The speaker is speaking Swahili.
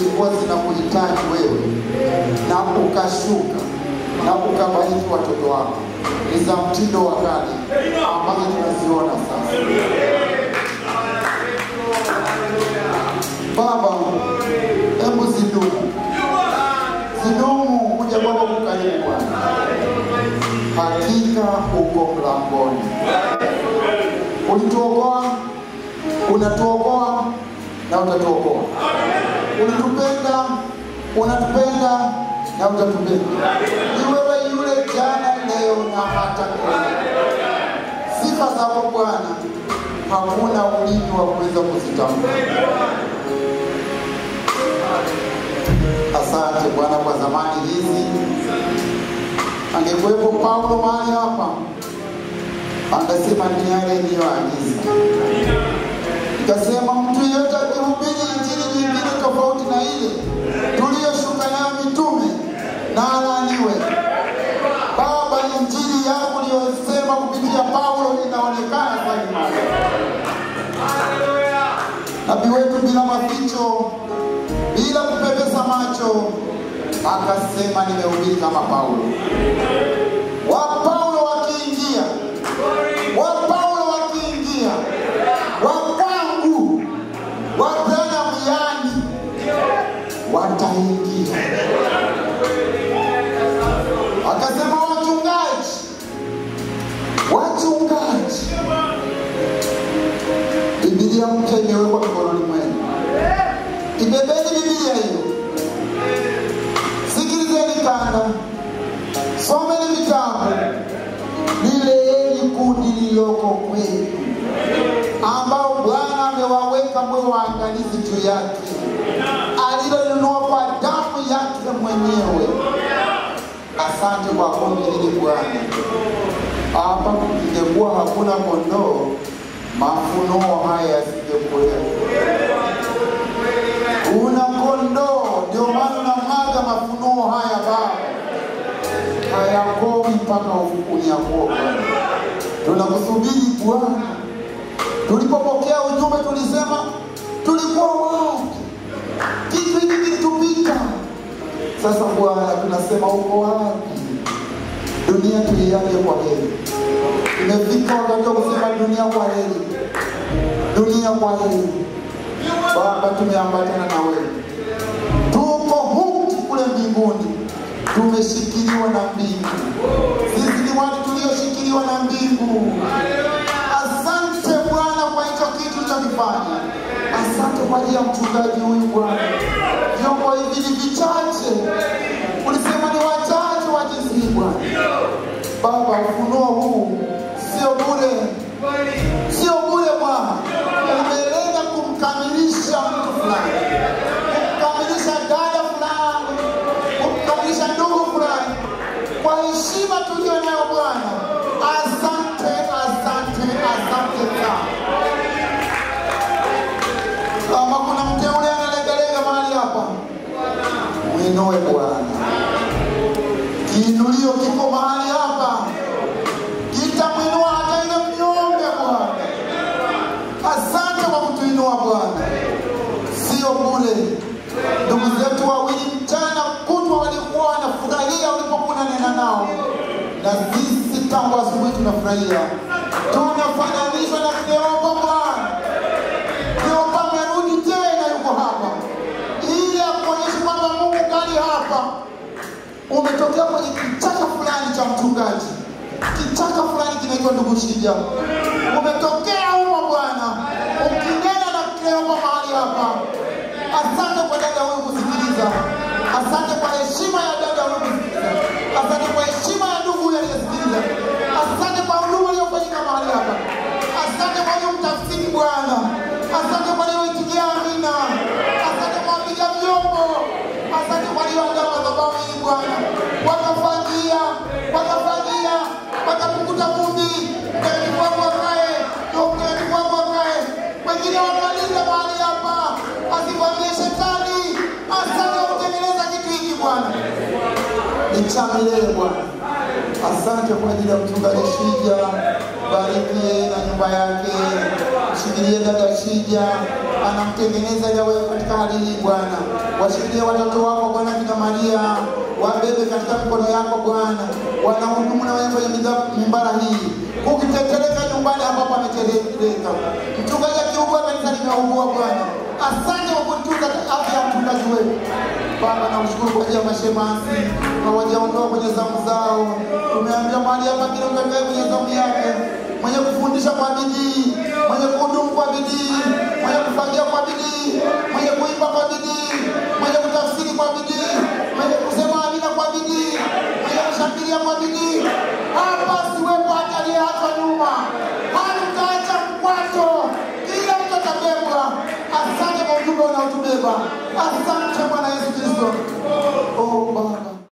zilikuwa zinakuhitaji wewe na ukashuka na ukabariki watoto wako ni za mtindo wa kale ambazo tunaziona sasa. Baba, hebu zidumu, zidumu kuja kwako kukaribu Bwana, hakika uko mlangoni. Ulituokoa, unatuokoa na utatuokoa. Ulitupenda, unatupenda na utatupenda. Ni wewe yule jana, leo na hata milele. Sifa zako Bwana, hakuna ulimi wa kuweza kuzitamka. Asante Bwana kwa zamani hizi. Angekuwepo Paulo mahali hapa, angesema ni yale niliyoagiza. Ikasema mtu yeyote akihubiri injili nyingine tofauti na ile tuliyoshuka nayo mitume na alaaniwe. Baba, injili yako uliyosema kupitia Paulo inaonekana sasa. Nabii wetu bila maficho, bila kupepesa macho, akasema nimehubiri kama Paulo. Wa Paulo wakiingia, wa Paulo wakiingia, wa kwangu, wa Branham yani wataingia. Akasema wachungaji, wachungaji, Biblia mpya imewekwa mikononi mwenu. Ibebeni Biblia hiyo, sikilizeni kanda, someni vitabu, lileeni kundi lililoko kwenu, ambao Bwana amewaweka mwe waangalizi juu yake, alilolinunua kwa damu yake mwenyewe. Asante kwa kundi hili Bwana. Hapa ingekuwa hakuna kondoo, mafunuo haya yasingekuwepo. Una kondoo, ndio maana unamwaga mafunuo haya Baba, hayakomi mpaka unyakuo Bwana. Tunakusubiri Bwana. Tulipopokea ujumbe tulisema tulikuwa wapi? Kitu hiki kilitupita. Sasa Bwana, tunasema uko wapi? Dunia tuiage kwa heri. Imefika wakati wa kusema dunia kwa heri, dunia kwa heri. Baba, tumeambatana na wewe, tuko huku kule mbinguni, tumeshikiliwa na mbingu. Sisi ni watu tulioshikiliwa na mbingu. Asante Bwana kwa hicho kitu ulichokifanya. Asante kwa ajili ya mchungaji huyu Bwana. Vyombo hivi ni vichache, ulisema ni wachache wa jinsi hii Bwana. Baba, ufunuo huu sio bure, sio bure Bwana, umelenga kumkamilisha mtu fulani, kumkamilisha dada fulani, kumkamilisha ndugu fulani, kwa heshima tuliyo nayo Bwana. Asante, asante, asante sana. Kama kuna mteule analegalega mahali hapa, mwinue Bwana. Kiinulio kiko mahali hapa, kitamwinua hata ile mnyonge Bwana. Asante kwa kutuinua Bwana, sio bure. Ndugu zetu wawili mchana kutwa walikuwa wanafurahia ulipokuwa unanena nao, na sisi tangu asubuhi tunafurahia, tunafananishwa na Kleopa Bwana. Kleopa amerudi tena, yuko hapa ili akuonyeshe kwamba Mungu kali hapa umetokea kwenye kichaka fulani cha mchungaji, kichaka fulani kinaitwa ndugu Shija, umetokea humo Bwana, ukinena na Kleopa mahali hapa. Asante kwa dada huyu kusikiliza, asante kwa heshima ya dada huyu kusikiliza, asante kwa heshima ya ndugu huyu aliyesikiliza, asante kwa huduma iliyofanyika mahali hapa, asante kwa hiyo mtafsiri Bwana, asante kwa aliyoitikia amina, asante kwa wapiga vyombo, asante kwa walioandaa madhabahu hii Bwana, wakafagia wakafagia wakapukuta vumbi, mkeni kwako wakae, mkeni kwako wakae, wengine wakalinda mahali hapa, asivamie shetani. Asante kwa kutengeneza kitu hiki Bwana, ni cha milele Bwana. Asante kwa ajili ya mchungaji Shija, bariki yeye na nyumba yake, mshikilie dada Shija, anamtengeneza yawe katika hali hii Bwana. Washikilie watoto wako Bwana, kina Maria, wabebe katika mikono yako Bwana, wanahudumu na wewe kwenye midha- mimbara hii, ukiteteleka nyumbani ambapo ameteleka. Mchungaji akiugua, kanisa limeugua Bwana. Asante kwa kutunza afya ya mchungaji wetu Baba, na ushukuru kwa ajili ya mashemasi hawajaondoka kwenye zamu zao. Tumeambia mahali hapa kila mtu akae kwenye zamu yake, mwenye kufundisha kwa bidii, mwenye kuhudumu kwa bidii, mwenye kufagia kwa bidii, mwenye kuimba kwa bidii, mwenye kutafsiri kwa bidii, mwenye kusema amina kwa bidii, mwenye kushangilia kwa bidii. Hapa siwepo hata aliyeachwa nyuma, hatutaacha mkwato, kila mtu atabebwa. Asante kwa ujumbe unaotubeba. Asante Bwana